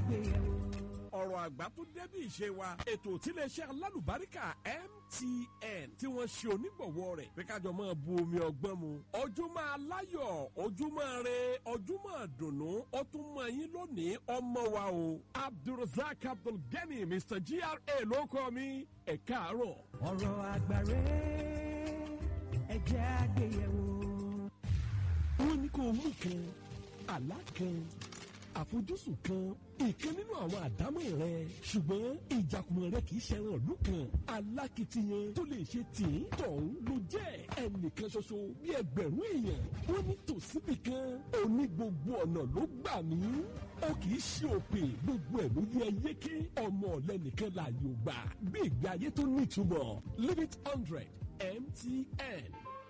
àgbéyẹ̀wò. ọ̀rọ̀ àgbà tó débí ìṣe wa ètò tíléeṣẹ́ alálùbáríkà MTN tí wọ́n ṣe onígbọ̀wọ́ rẹ̀ pé kájọ máa bu omi ọgbọ́n mu ojúmọ́ aláyọ̀ ojúmọ́ re ojúmọ́ dùnú ó tún mọ yín lónìí ọmọ wa o Abdulrasaq Abdulgani Mr GRA ló kọ́ mi ẹ̀ káàárọ̀. ọ̀rọ̀ àgbàre ẹ jẹ́ àgbéyẹ̀wò. wọ́n ní kó o mú kan àlá kan àfojúsùn kan ìkan nínú àwọn àdámọ̀ rẹ ṣùgbọ́n ìjàkùmọ̀ rẹ kì í ṣẹran ìlú kan alákìtiyan tó lè ṣe tìǹ tọ̀hún ló jẹ́ ẹnìkan ṣoṣo bí ẹgbẹ̀rún èèyàn wọ́n ní tòsíbì kan òní gbogbo ọ̀nà ló gbà mí ó kì í ṣe òpè gbogbo ẹ̀ ló yẹ yéké ọmọ ọ̀lẹ́nìkan láàyò gbà bí ìgbé ayé tó nítumọ̀ limit hundred MTN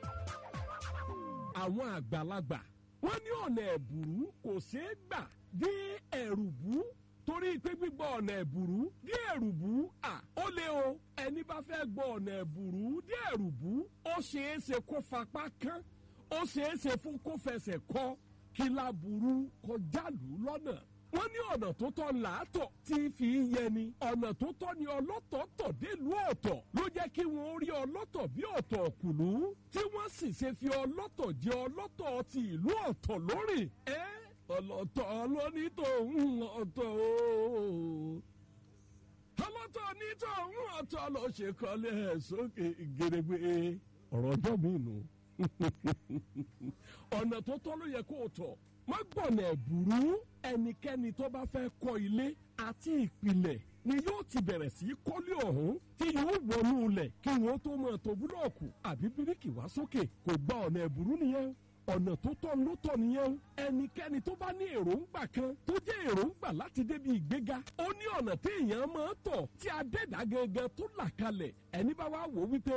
àwọn àgbàlagbà wọ́n ní ọ̀nà ẹ̀bùrú kò ṣeé gbà dé ẹ̀rùbú torí pé gbígbọ́ ọ̀nà ẹ̀bùrú dé ẹ̀rùbú à ó lé o ẹni bá fẹ́ gbọ́ ọ̀nà ẹ̀bùrú dé ẹ̀rùbú ó ṣeé ṣe kó fapá kán ó ṣeé ṣe fún kó fẹsẹ̀ kọ́ kí láburú kọjá lù ú lọ́nà wọ́n ní ọ̀nà tó tọ́ làátọ̀ tí fi ń yẹni ọ̀nà tó tọ́ ni ọlọ́tọ̀ tọ̀ délùú ọ̀tọ̀ ló jẹ́ kí wọ́n rí ọlọ́tọ̀ bí ọ̀tọ̀ kùlú tí wọ́n sì ṣe fi ọlọ́tọ̀ jẹ ọlọ́tọ̀ ti ìlú ọ̀tọ̀ lórí ẹ́ ọlọ́tọ̀ lóní tòun ọ̀tọ̀ o ọlọ́tọ̀ ní tòun ọ̀tọ̀ ló ṣe kọ́lé ẹ̀ sókè gèrègbè ọ̀rọ̀ ọjọ́ mi nù ọ̀nà tó tọ́ ló yẹ kó o tọ̀ má gbọ̀nà ẹ̀bùrú ẹnikẹ́ni tó bá fẹ́ kọ́ ilé àti ìpìlẹ̀ ni yóò ti bẹ̀rẹ̀ sí í kọ́lé ọ̀hún tí yóò wọnú ilẹ̀ kí wọ́n tó máa tó búlọ̀kù àbí bíríkì wá sókè kò gba ọ̀nà ẹ̀bùrú nìyẹn ọ̀nà tó tọ́ ló tọ́ nìyẹn ẹnikẹ́ni tó bá ní èròǹgbà kan tó jẹ́ èròǹgbà láti débi ìgbéga ó ní ọ̀nà tí èèyàn máa tọ̀ tí adẹ́dá gangan tó là kalẹ̀ ẹni bá wá wò wípé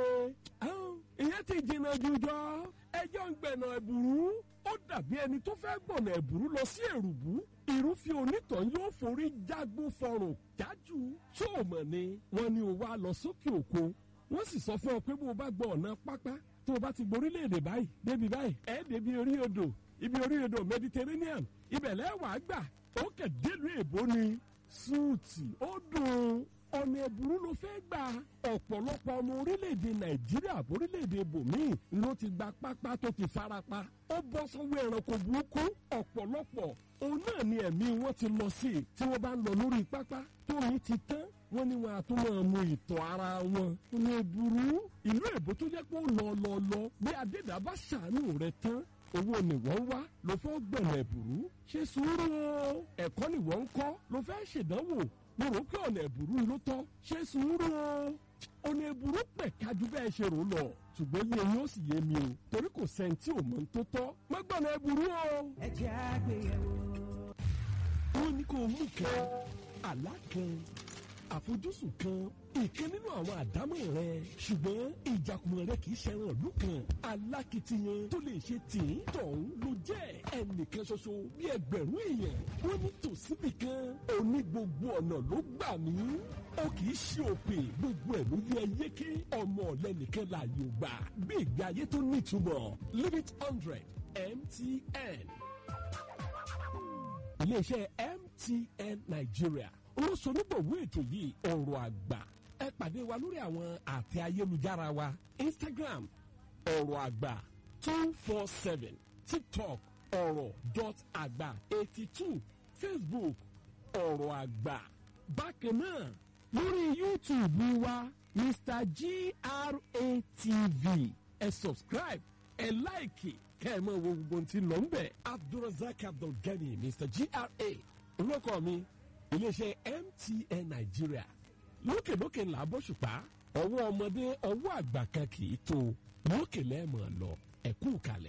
ìyẹn ti jìnnà jùjọ ẹjọ́ ń gbẹ̀nà ẹ̀bùrú ó dàbí ẹni tó fẹ́ gbọ̀nà ẹ̀bùrú lọ sí èrùbú irúfẹ́ onítàn yóò forí jágbó fọrùn jájú tó o mọ̀ ni wọ́n ní o wá lọ sókè òkun wọ́n sì sọ fún ọ pé bó o bá gbọ́ ọ̀nà pápá tó o bá ti gborílẹ̀-èdè báyìí débi báyìí ẹ̀ débi orí odò ibi orí odò Mediterranean ibẹ̀ lẹ́wàá gbà ó kẹ̀ délùú èbó ni súùtì ó dùn ọ̀nà ẹ̀bùrú ló fẹ́ gbà ọ̀pọ̀lọpọ̀ ọmọ orílẹ̀-èdè nàìjíríà orílẹ̀-èdè bòmíì ló ti gba pápá tó ti farapa ó bọ́ sọ́wọ́ ẹranko burúkú ọ̀pọ̀lọpọ̀ òun náà ni ẹ̀mí wọn ti lọ sí i tí wọ́n bá ń lọ lórí pápá tómi ti tán wọ́n ní wọn àtúmọ̀ mu ìtọ̀ ara wọn ọ̀nà ẹ̀bùrú ìlú èbó tó jẹ́ pé ó lọ lọ lọ bí adédà bá ṣàánú rẹ tán owó ni wọ́n wá ló fẹ́ gbọ̀nà ẹ̀bùrú ṣe sùúrù o ẹ̀kọ́ ni wọ́n ń kọ́ ló fẹ́ ṣèdánwò mo rò pé ọ̀nà ẹ̀bùrú ló tọ́ ṣe sùúrù o ọ̀nà ẹ̀bùrú pẹ̀ kájú bẹ́ẹ̀ ṣe rò lọ ṣùgbọ́n yé yín ó sì yé mi o torí kò sẹ́ni tí ò mọ̀ ń tó tọ́ má gbọ́nà ẹ̀bùrú o. ẹ jẹ́ àgbéyẹ̀wò. wọ́n ní kó o mú kan àlá kan àfojúsùn kan ìkan nínú àwọn àdámọ̀ rẹ ṣùgbọ́n ìjàkùmọ̀ rẹ kì í ṣẹran ìlú kan alákìtiyan tó lè ṣe tìǹ tọ̀hún ló jẹ́ ẹnìkan ṣoṣo bí ẹgbẹ̀rún èèyàn wọ́n ní tòsíbì kan òní gbogbo ọ̀nà ló gbà mí ó kì í ṣe òpè gbogbo ẹ̀ ló yẹ yéké ọmọ ọ̀lẹ́nìkan láàyò gbà bí ìgbé ayé tó nítumọ̀ limit hundred MTN iléeṣẹ́ MTN Nigeria olóṣonígbòwó ètò yìí ọ̀rọ̀ àgbà ẹ pàdé wa lórí àwọn àtẹ ayélujára wa Instagram ọ̀rọ̀ àgbà two four seven TikTok ọ̀rọ̀ dot àgbà eighty two Facebook ọ̀rọ̀ àgbà bákan náà lórí YouTube wa Mr GRATV ẹ subscribe ẹ láìkì kẹ́ ẹ mọ̀ wo gbogbo ohun tí ń lọ ń bẹ̀ Abdulrasaq Abdulgani Mr GRA olóko mi iléeṣẹ́ MTN Nàìjíríà lókèlókè ńlá bóṣùpá ọwọ́ ọmọdé ọwọ́ àgbà kan kì í tó lókè lẹ́ẹ̀mọ̀ lọ ẹ̀kú kalẹ̀.